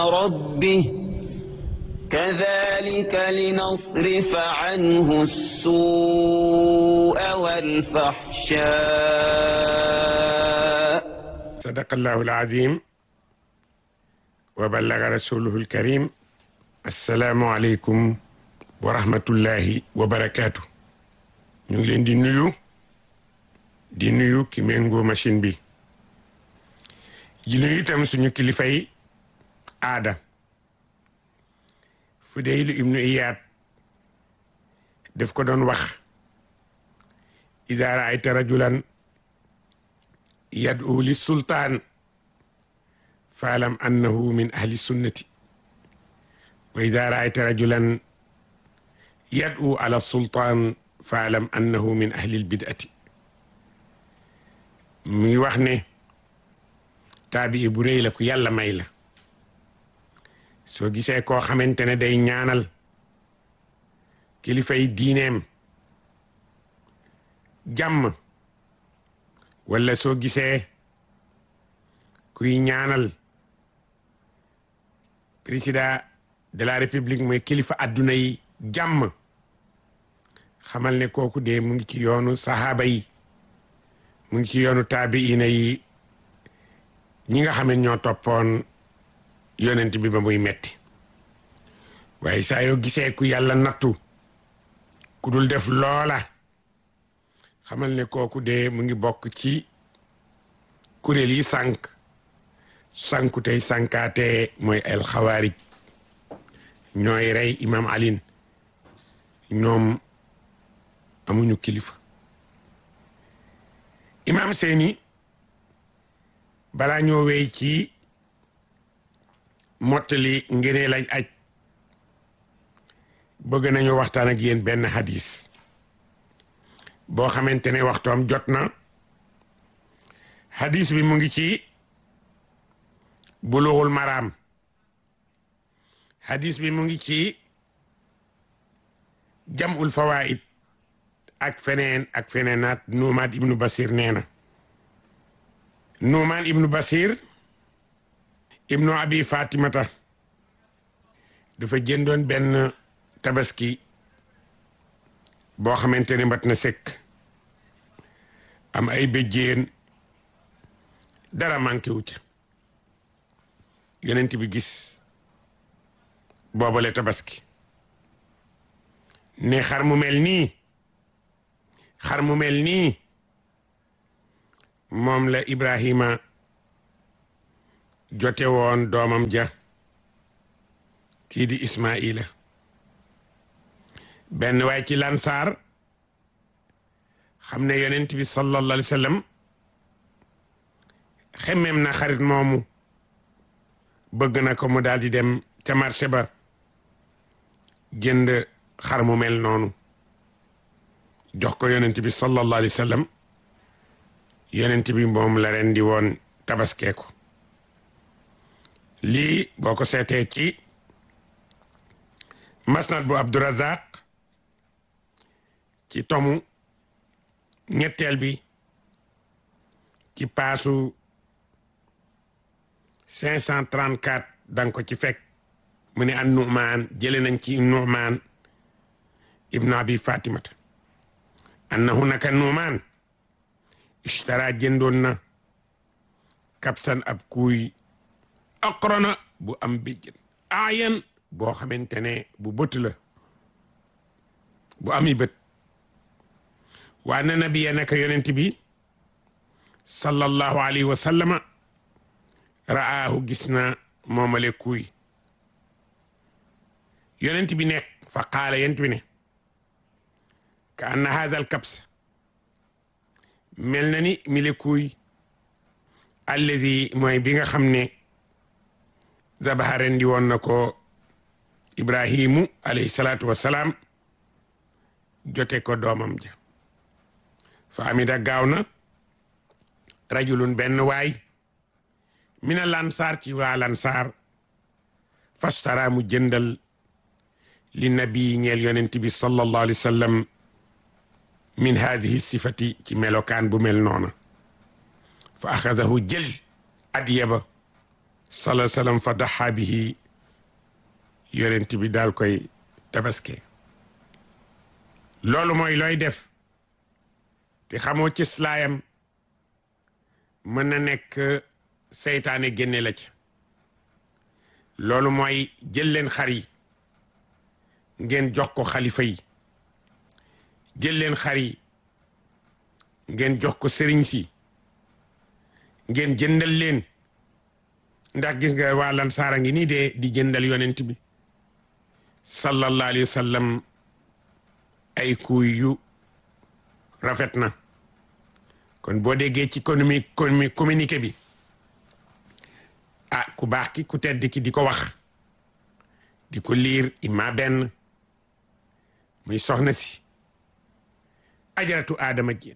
ربه كذلك لنصرف عنه السوء والفحشاء صدق الله العظيم وبلغ رسوله الكريم السلام عليكم ورحمة الله وبركاته ñu ngi leen di nuyu di nuyu ki méngoo machine bi di nuyu itam suñu kilifay aada Fudaylu ibnu Iyaad daf ko doon wax ida raayta rajulan yad'u li sultaan faalam annahu min ahli sunnati wa ida raayta rajulan yad'u ala sultaan faalam annahu min ahli lbidati muy wax ne taabii bu rëy la ku yàlla may la soo gisee koo xamante ne day ñaanal kilifay diineem jàmm wala soo gisee kuy ñaanal président de la république mooy kilifa adduna yi jàmm xamal ne kooku de mu ngi ci yoonu sahaaba yi mu ngi ci yoonu taabiina yi ñi nga xam ne ñoo toppoon yonent bi ba muy metti waaye saa yoo gisee ku yàlla nattu ku dul def loola xamal ne kooku de mu ngi bokk ci kuréel yi sànq sànku tey sànkaate mooy el xawaarij ñooy rey imam alin ñoom amuñu kilifa imam seeni balaa ñoo wey ci mottali ngene lañ aj bëgg nañu waxtaan ak yéen benn hadis boo xamante ne waxtoom jot na hadis bi mu ngi ci bulughul maraam hadis bi mu ngi ci jamul fawaid ak feneen ak feneenaat nuumaan ibnu basir nee na nuumaan ibnu basir ibnu abi fatimata dafa jëndoon benn tabaski boo xamante ne mat na sëkk am ay béjjéen dara manqué wu ca yonent bi gis boobale tabaski ne xar mu mel nii xar mu mel nii moom la Ibrahima jote woon doomam ja kii di Ismaila benn waay ci lansaar xam ne yonent bi sallallahu alayhi wa sallam xemmem na xarit moomu bëgg na ko mu daal di dem ca marché ba jënd xar mu mel noonu jox ko yonent bi sallallahu alayhi wa sallam yonent bi moom la ren di woon tabaskee ko lii boo ko seetee ci masnad bu Abdurazaq ci tomu ñetteel bi ci paasu 534 danga ko ci fekk mu ne an nu'maan jële nañ ci nu'maan ibnu abi fatimata annahu naka nu'maan ishtara jëndoon na kapsan ab kuuy aqrana bu am bijjën aayan boo xamante ne bu bët la bu ami bët waa na nabiya naka yonent bi sallallahu alayhi wa sallama ra'aahu gis na moomale kuuy yonent bi nekk fa qaala yonent bi ne ka anna haadha al kabsa mel na ni mile kuuy alladi mooy bi nga xam ne zabaha rendi woon na ko ibrahimu alayhi salaatu wassalaam jote ko doomam ja fa amida gaaw na rajulun benn waay mina lansaar ci waa lansaar fastara mu jëndal li nabi ñeel yonent bi sallallahu alayhi wa sallam min hadihi sifati ci melokaan bu mel noona fa axadahu jël adiya ba sala salam fa daxa bihi yonent bi daal koy tabaske loolu mooy looy def te xamoo ci slaayam mën na nekk seytaane génne la ci loolu mooy jël leen xar yi ngeen jox ko xalifa yi jël leen xar yi ngeen jox ko sëriñ si ngeen jëndal leen ndax gis nga waa Lansaar a ngi nii de di jëndal yonent bi sallallahu alayhi wa sallam ay kuy yu rafet na kon boo déggee ci économie communiqué bi ah ku baax ki ku tedd ki di ko wax di ko liir ima benn muy soxna si ajaratu aadama jéen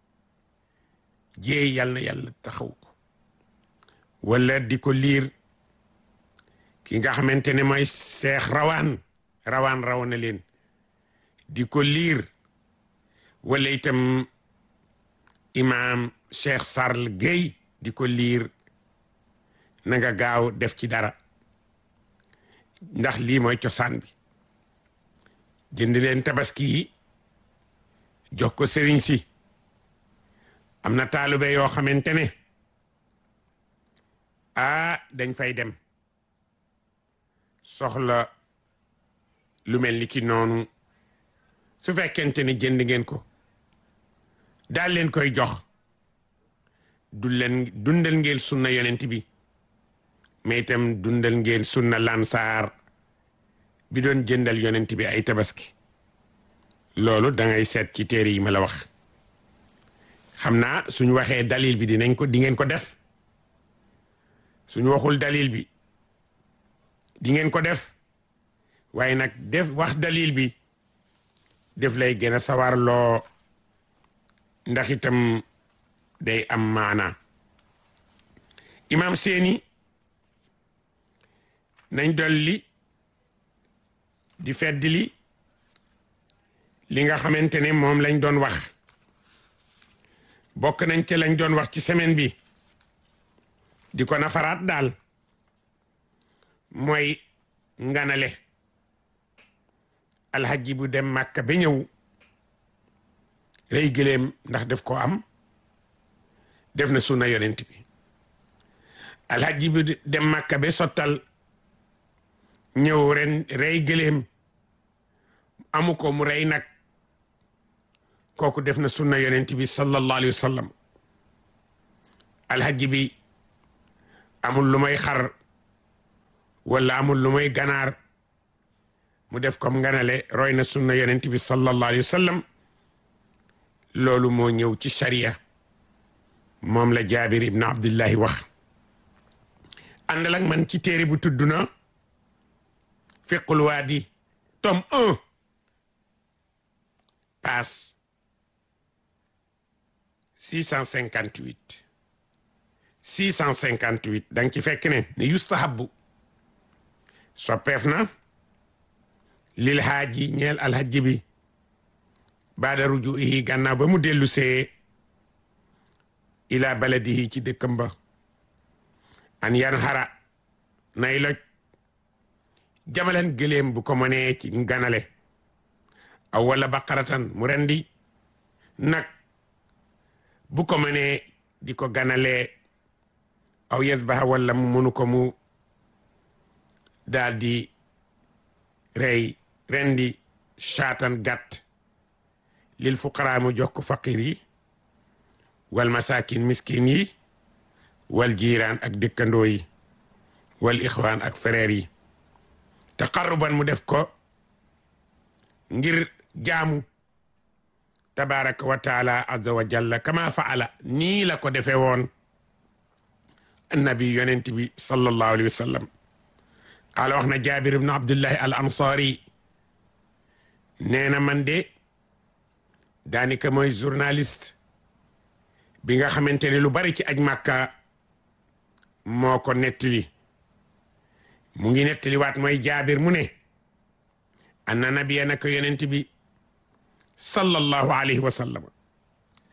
jéey yàlla na yàlla taxaw ko wala di ko liir ki nga xamante ne mooy seex rawaan rawaan raw na leen di ko liir wala itam imaam Cheikh Sarl Gueye di ko liir na nga gaaw def ci dara ndax lii mooy cosaan bi jënd leen tabaski yi jox ko sëriñ si am na taalube yoo xamante ne ah dañ fay dem soxla lu mel ni ki noonu su fekkente ne jënd ngeen ko daal leen koy jox du leen dundal ngeen sunna yonent bi mais itam dundal ngeen sunna lansaar bi doon jëndal yonent bi ay tabaski loolu da ngay seet ci téere yi ma la wax xam naa suñu waxee dalil bi dinañ ko di ngeen ko def suñu waxul dalil bi di ngeen ko def waaye nag def wax dalil bi def lay gën a sawar loo ndax itam day am maana imam seeni nañ dolli di feddli li nga xamante ne moom lañ doon wax bokk nañ ci lañ doon wax ci semaine bi di ko nafaraat daal mooy nganale alxaji bu dem màkka ba ñëw rey gëléem ndax def ko am def na sunna yonent bi alxaji bu dem màkka ba sottal ñëw ren rey gëléem amu ko mu rey nag kooku def na sunna yonent bi sallallahu alayhi wa sallam alxaji bi amul lu may xar wala amul lu may ganaar mu def comme nganale roy na sunna yonent bi sallallahu alayhi wa sallam loolu moo ñëw ci sharia moom la jaabir ibn abdullahi wax àndal ak man ci téere bu tudd na fiqul waadi tome un passe six cent cinquante huit six cent cinquante huit da nga ci fekk ne ne yustahabu soppeef na lil haaji ñeel alhajji bi baada rujuihi gannaaw ba mu dellu see ila baladihi ci dëkkam ba an yan xara nay loj jamalan gëléem bu ko mënee ci ganale aw wala baqaratan mu rendi nag bu ko mënee di ko ganalee aw yasbaha wala mu mënu ko mu daal di rey rendi shaatan gàtt lil fuqaraa mu jox ko faqir yi wal masakin miskin yi wal jiiraan ak dëkkandoo yi wal ixwaan ak frère yi taqarruban mu def ko ngir jaamu tabaraka wa taala azza wa jalla kama faala nii la ko defee woon annabi yonent bi sallallahu alayhi wa sallam qaala wax na jaabir ibnu abdullahi al ansaari nee na man de daanaka mooy journaliste bi nga xamante ne lu bari ci aj màkka moo ko nettali mu ngi nettali waat mooy jaabir mu ne anna nabiya nako yonent bi sallallahu alayhi wa sallam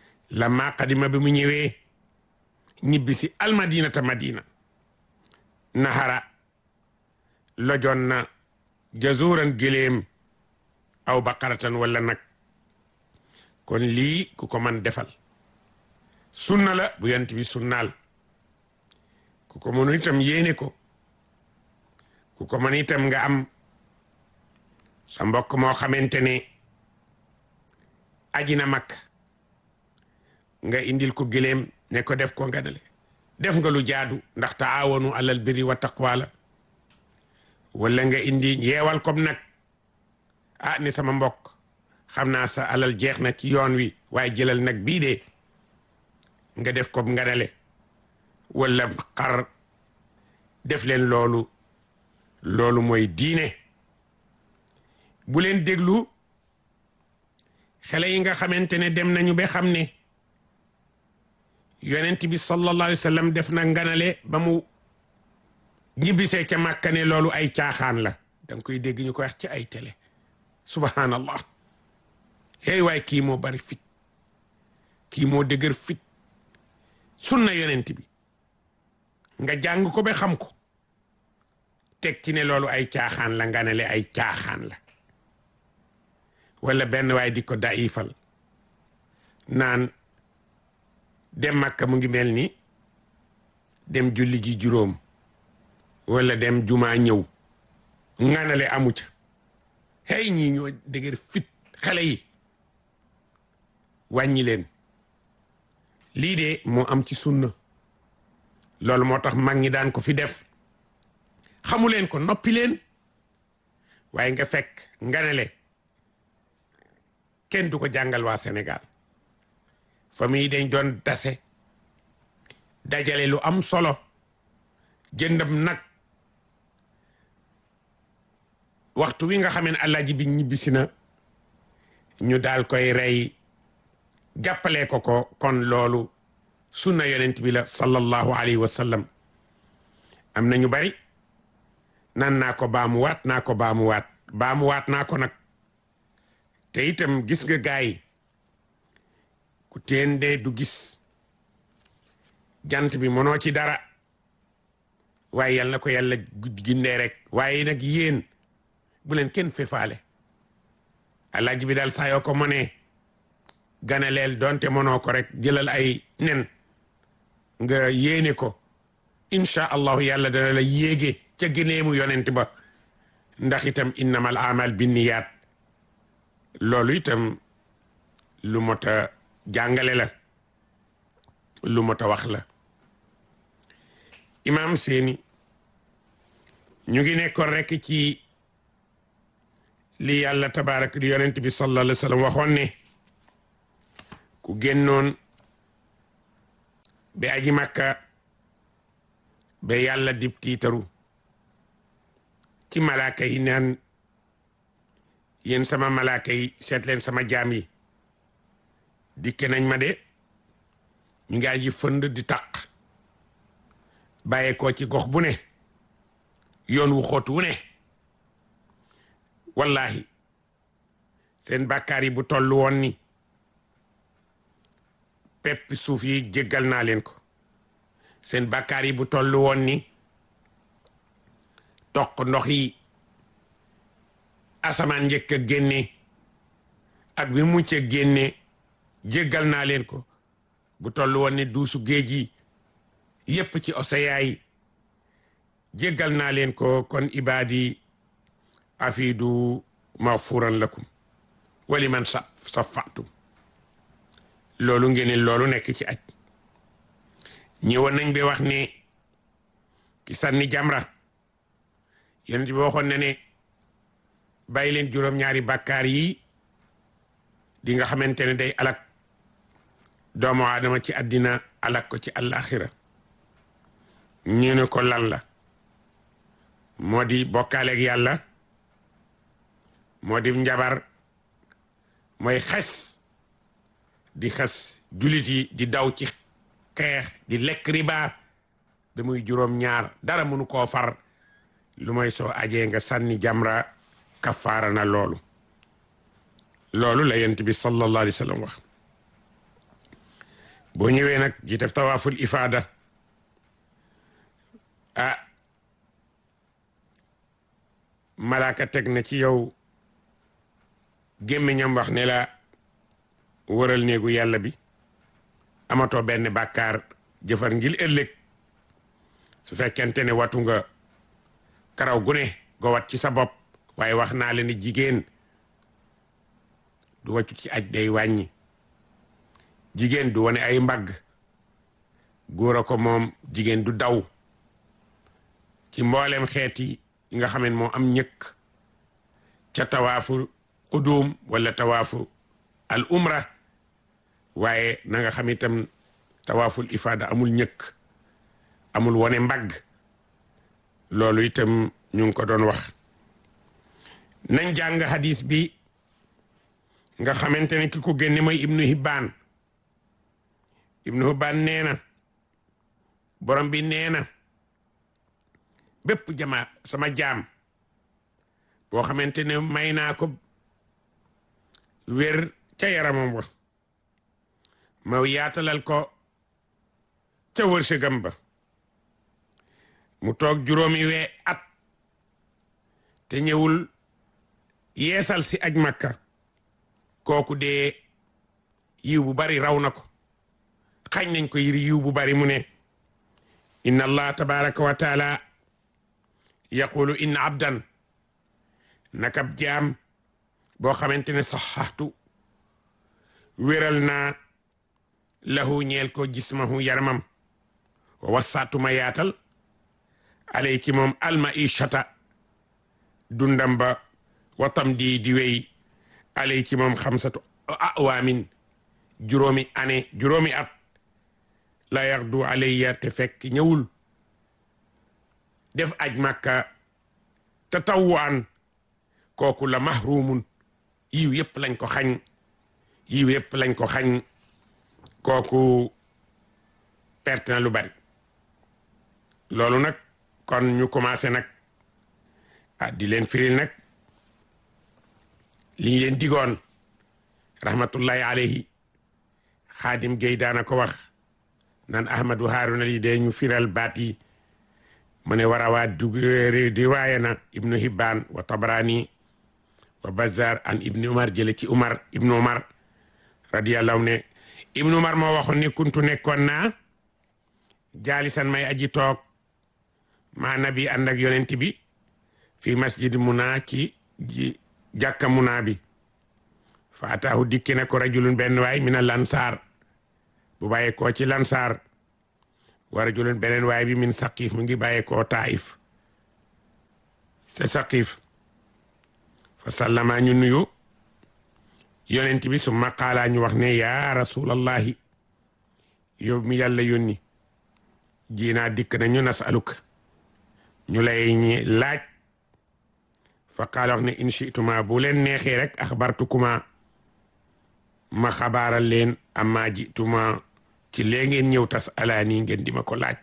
lamma qadima bi mu ñëwee ñibbi si almadinata madina naxara lojoon na jazuuran giléem aw baqaratan wala nag kon lii ku ko man defal sunna la bu yant bi sunnaal ku ko mënu itam yéene ko ku ko mën itam nga am sa mbokk moo xamante ne aji na mag nga indil ko giléem ne ko def ko nga dale def nga lu jaadu ndax taawanu alal birri wa taqwa la wala nga indi yeewal kom nag ah ni sama mbokk xam naa sa alal jeex na ci yoon wi waaye jëlal nag bii de nga def ko nga dale wala xar def leen loolu loolu mooy diine bu leen déglu xale yi nga xamante ne dem nañu ba xam ne yonent bi sallallahu alayhi wa sallam def na nganale ba mu ñibbisee ca màkka ne loolu ay caaxaan la danga koy dégg ñu ko wax ci ay télé subhanallah hey waay kii moo bari fit kii moo dëgër fit sunna yonent bi nga jàng ko ba xam ko teg ci ne loolu ay caaxaan la nganale ay caaxaan la wala benn waay di ko daifal naan dem Makka mu ngi mel ni dem julli ji juróom wala dem jumaa ñëw nganale amu ca hey ñii ñoo dëgër fit xale yi wàññi leen lii de moo am ci sunna loolu moo tax mag ñi daan ko fi def xamu leen ko noppi leen waaye nga fekk nganale kenn du ko jàngal waa Sénégal famille dañ doon dase dajale lu am solo jëndam nag waxtu wi nga xam ne alaaji bi ñibbisi na ñu daal koy rey jàppale ko ko kon loolu sunna yonent bi la sallallahu alayhi wa sallam am na ñu bari nan naa ko baamuwaat naa ko baamuwaat baamuwaat naa ko nag te itam gis nga gaay ku teen de du gis jant bi mënoo ci dara waaye yal na ko yàlla gindee rek waaye nag yéen bu leen kenn fefaale alaaji bi daal saa yoo ko mënee ganaleel donte mënoo ko rek jëlal ay nen nga yéene ko incha allahu yàlla dana la yéege ca gëneemu yonent ba ndax itam innamal amal binniyaat loolu itam lu mot a jàngale la lu mot a wax la imam seeni ñu ngi nekkoon rek ci li yàlla tabaarak di yonent bi sallallahu alayhi wa sallam waxoon ne ku génnoon ba aji makka ba yàlla dib tiitaru ci malaaka yi naan yéen sama malaaka yi seet leen sama jaam yi dikke nañ ma de ñu ngi aji fënd di taq bàyyee ko ci gox bu ne yoon wu xóot wu ne wallahi seen bàkkaar yi bu toll woon ni pepp suuf yi jéggal naa leen ko seen bàkkaar yi bu toll woon ni toq ndox yi asamaan njëkk a génne ak bi mucc a génne jéggal naa leen ko bu toll woon ni duusu géej yi yépp ci océan yi jéggal naa leen ko kon ibaadi afidu maghfuran lakum wali man sa safatum loolu ngeen loolu nekk ci aj ñëwoon nañ bi wax ne ki sànni jamra yonent bi waxoon na ne bàyyi leen juróom-ñaari bàkkaar yi di nga xamante ne day alak doomu aadama ci àddina alak ko ci àllaaxira ñu ne ko lan la moo di bokkaaleeg yàlla moo di njabar mooy xes di xes julit yi di daw ci xeex di lekk riba da muy juróom ñaar dara mënu koo far lu mooy soo ajee nga sànni jamra kafaara na loolu loolu la yent bi sallallahu alayhi wa sallam wax boo ñëwee nag ji def tawaaful ifaada ah malaaka teg na ci yow gémmiñam wax ne la wëral néegu yàlla bi amatoo benn bàkkaar jëfar ngir ëllëg su fekkente ne watu nga karaw gu ne go wat ci sa bopp waaye wax naa leen ni jigéen du wàccu ci aj day wàññi jigéen du wane ay mbagg góor a ko moom jigéen du daw ci mboolem xeet yi nga xam ne moo am ñëkk ca tawaafu qudum wala tawaafu al umra waaye na nga xam itam tawaaful ifaada amul ñëkk amul wane mbagg loolu itam ñu ngi ko doon wax nañ jàng hadis bi nga xamante ne ki ko génne mooy ibnu hibbaan ibnu hibbaan nee na borom bi nee na bépp jama sama jaam boo xamante ne may naa ko wér ca yaramam ba ma yaatalal ko ca wërsëgam ba mu toog juróomi wee at te ñëwul yeesal si aj makka kooku dee yiw bu bari raw na ko xañ nañ ko yiri yiw bu bari mu ne inna allah tabaraka wa taala yaqulu inna abdan nakab jaam boo xamante ne saxaxtu wéral naa lahu ñeel ko jismahu yaramam wa wasaatuma yaatal alay ci moom alma ishata dundam ba watam di di wéy alay ci moom xamsatu awaamin juróomi année juróomi at la yaxdu alayya te fekk ñëwul def aj màkka te tawwaan kooku la mahrumun yiw yëpp lañ ko xañ yiw yëpp lañ ko xañ kooku perte na lu bari loolu nag kon ñu commencé nag ah di leen firil nag li ñu leen digoon rahmatullahi alayhi xaadim Guèye daana ko wax nan ahmadu haaruna li dee ñu firal baat yi mu ne war a waa dug di waaye na ibnu hibbaan wa tabrani wa bazar an ibnu umar jële ci umar ibnu umar radiyallahu ne ibnu umar moo waxoon ni kuntu nekkoon naa jaalisan may aji toog maa nabi ànd ak yonent bi fi masjid muna ci jàkka muna bi fa ataahu dikki na ko rajulun benn waay mina lansaar bu bàyyee koo ci lansaar wa rajulun beneen waay bi min saqif mu ngi bàyyee koo taif te saqif fa sallama ñu nuyu yonent bi summa qaala ñu wax ne yaa rasulallahi yow mi yàlla yónni jiinaa dikk nañu nasaluka ñu lay laaj fa qaala wax ne in chituma bu leen neexee rek axbartukuma ma xabaaral leen amma jituma ci lee ngeen ñëw tas alaa nii ngeen di ma ko laaj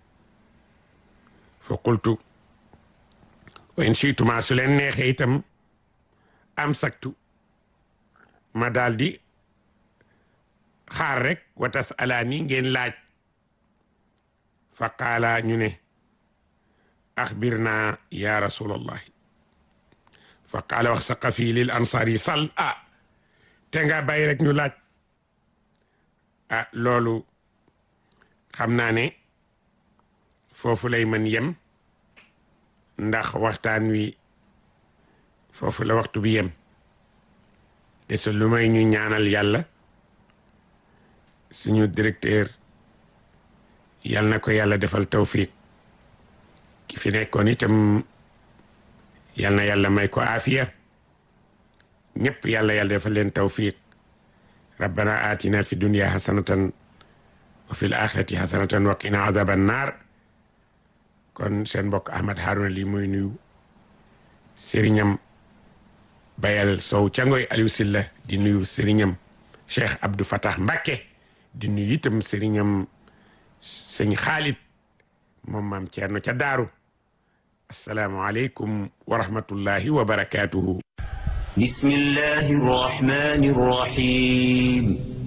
fa qultu wa in chituma su leen neexee itam am saktu ma daal di xaar rek wa tas alaa nii ngeen laaj fa qaala ñu ne axbirna ya rasulallahi fa qaala wax saqafi lil ansaar yi sal ah te nga bàyyi rek ñu laaj ah loolu xam naa ne foofu lay mën yem ndax waxtaan wi foofu la waxtu bi yem desul lu may ñu ñaanal yàlla suñu directeur yal na ko yàlla defal tawfiq ki fi nekkoon itam yal na yàlla may ko aafiya ñëpp yàlla yàlla defal leen tawfiq rabbana atina fi dunya hasanatan wa fil axirati hasanatan wa qina adaba annar kon seen mbokk Ahmad Harouna lii muy nuyu sëriñam bayal sow cangoy Aliou Silla di nuyu sëriñam Cheikh Abdou Fatah Mbacké di nuyu itam sëriñam sëñ Xaalit moom maam Ceerno ca daaru assalaamu aleykum wa rahmatullahi wa barakatuhu بسم الله الرحمن الرحيم